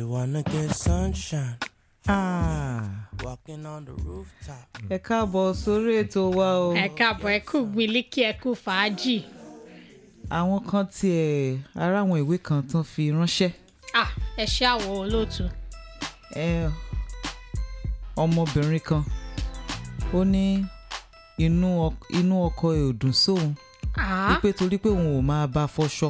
you wanna get sunshine? Ah, Walking on the rooftop. ẹ káàbọ̀ sórí ètò wa o ẹ káàbọ̀ ẹ kú gbilíkì ẹ kú fàájì àwọn kan tiẹ̀ ara àwọn ìwé kan tán fi ránṣẹ́ ah ẹ ṣe àwọ̀ olóòtú ẹ ọmọbìnrin kan ó ní inú ọk- inú ọkọ ẹ̀ ò dùn sóun ah wípé torí pé òun ò máa bá fọṣọ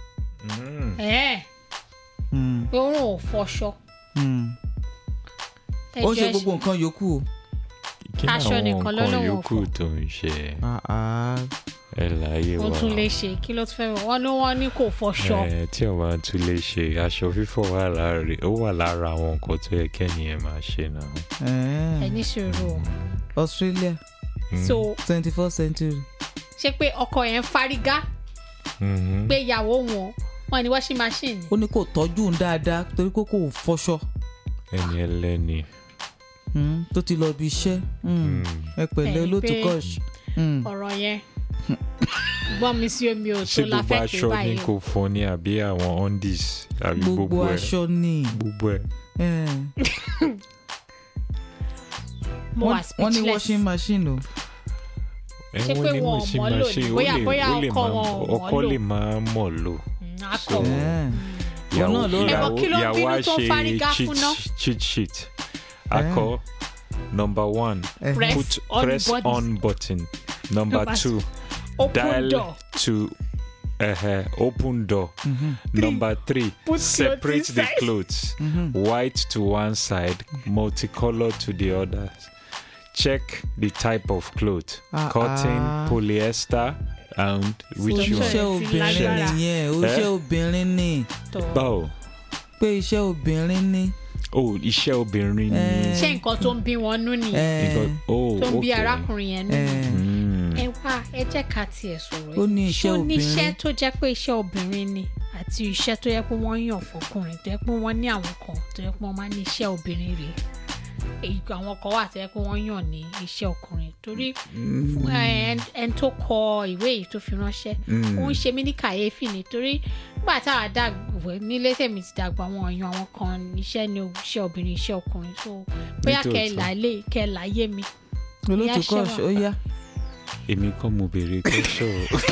ẹ Hmm, pé òun ò fọṣọ hmm. ẹ ó ń jẹ́ ṣe gbogbo nǹkan yòókù o kí ni Aṣọ àwọn nìkan ló nǹkan lóun ò yòókù fọ. tó ń ṣe Ah, ah. ẹ láyé ó wa tún lè ṣe kí ló tún fẹ́ wọ̀ wọ́n ní wọ́n ní kò fọṣọ ẹ tí o máa tún lè ṣe aṣọ fífọ̀ wà lára ó wà lára àwọn nǹkan tó yẹ kẹ́niyẹn máa ṣe náà. Eh, ẹ ní sùúrù o Australia so twenty first century ṣé pé ọkọ yẹn fárígá Mhm. pé ìyàwó wọn wọn ní washing machine ó ní kò tọ́jú òun dáadáa torí pé kò fọṣọ ẹni ẹlẹ́ni. Hmm, tó ti lọ bí iṣẹ́ Hmm, ẹ pẹ̀lẹ́ Ẹni olóòtú pé- kọ́ọ̀ṣì Hmm. ọ̀rọ̀ yẹn gbọ́n mi sí omi ò ṣé tó gbogbo láfẹ́ pé aṣọ ni báyìí kò fọ ni àbí àwọn undies àbí gbogbo gbogbo ẹ aṣọ ni gbogbo ẹ. Eh, mo wà wọ́n wọ́n ní speechless washing machine o ẹ Ṣé wọ́n pé ní wọn ò machine mọ̀ lò machine, ní? ó Bóyá- lè- bóyá ó lè ọkọ máa- wọn ò mọ̀ ọkọ lò. lè máa mọ̀ lò. Mm, akọ So- Eh, ìyàwó náà ló rà. Ẹ mọ̀ kí ló ń ìyàwó bínú á tó ń ṣe fárígá cheat- fún ná? cheat sheet akọ number one eh, Press put on press button. on button number Number two open dial door to uh, open door number three Put separate clothes the inside. clothes white to one side multicolor to the other check the type of cloth Ah, cotton ah. polyester and which So one iṣẹ́ Ṣé ti obìnrin lágbára? nìyẹn o Eh? iṣẹ́ obìnrin ni tó báwo pé iṣẹ́ obìnrin ni oh iṣẹ́ obìnrin ni Eh. ṣé nǹkan tó ń bí wọn nú nìyẹn Eh, Nǹkan- oh tó ń bí okay. arákùnrin yẹn nú eh, Mm. ẹ wá ẹ jẹ́ ká tiẹ̀ sọ̀rọ̀ Ó ní yìí. iṣẹ́ Ṣó níṣẹ́ obìnrin. tó jẹ́ pé iṣẹ́ obìnrin ni àti iṣẹ́ tó yẹ pé wọ́n yàn fọkùnrin tó yẹ pé wọ́n ní àwọn kan tó yẹ pé wọ́n máa ní iṣẹ́ obìnrin rèé èyí àwọn kan wà tó yẹ pé wọ́n yàn ní iṣẹ́ ọkùnrin torí fún ẹ, ẹn- ẹni tó kọ ìwé yìí tó fi ránṣẹ́ ó ń ṣe mí ní kàyéfì nítorí nígbà táwa dàgbà nílé tèmi ti dàgbà àwọn èèyàn àwọn kan iṣẹ́ ni iṣẹ́ obìnrin iṣẹ́ ọkùnrin so bóyá kẹ́ ẹ Nítòótọ́. là lé kẹ́ ẹ là yé mi olóòtú Ìyá ṣe kọ́ọ̀ṣì ó wà. yá èmi kọ́ mo béèrè kẹ́sọ̀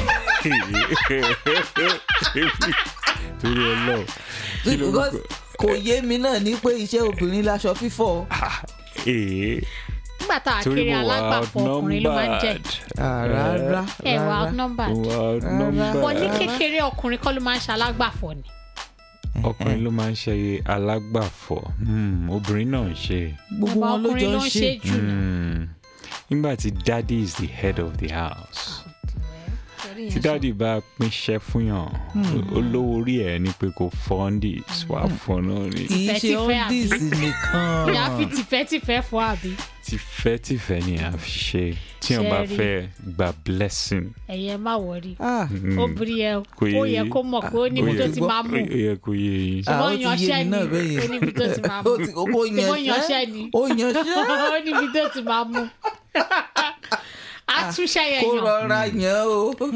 torí ọlọ́ kí ló ń Because kò yé mi náà ní pé iṣẹ́ obìnrin laṣọ fífọ̀ ee nígbà táwa torí kéré mo wà alágbàfọ̀ ọkùnrin ló máa ń jẹ́ outnumbered Ah, rárá ẹ wà rárá outnumbered mo wà outnumbered wọ́n ní kékeré ọkùnrin kọ́ ló máa ń ṣe alágbàfọ̀ ni ọkùnrin ló máa ń ṣe alágbàfọ̀ Hmm, obìnrin náà ń ṣe gbogbo Bàbá wọn ló ọkùnrin jọ ló ń ń ṣe ṣe jù ní. Hmm. nígbà tí daddy is the head of the house tí daddy bá pínṣẹ́ fún yàn olówó orí ẹ̀ ni pé kò fọ́ndis wà fún náà ni kì í ṣe Tìfẹ́-tìfẹ́ undis nìkan ìyá fi tìfẹ́tìfẹ́ fọ́ àbí tìfẹ́tìfẹ́ ni a fi ṣe tí wọ́n bá Ṣẹ́rí. fẹ́ gba blessing. ẹ̀yẹ má wọrí Ah, obìnrin yẹn Kò ó yé yẹ yín. kó mọ̀ pé ó níbi Ó tó yẹ- ti máa mú ó yẹ kó yé yín. Ah, ó ṣùgbọ́n ti yé yanṣẹ́ mi ni náà bẹ́ẹ̀ yẹn. ó níbi tó ti máa mú ó ti ó ṣùgbọ́n yanṣẹ́ yanṣẹ́ ni ó yanṣẹ́ ó níbi tó ti máa mú àtúnṣe yẹn kó yàn rọra yàn ó.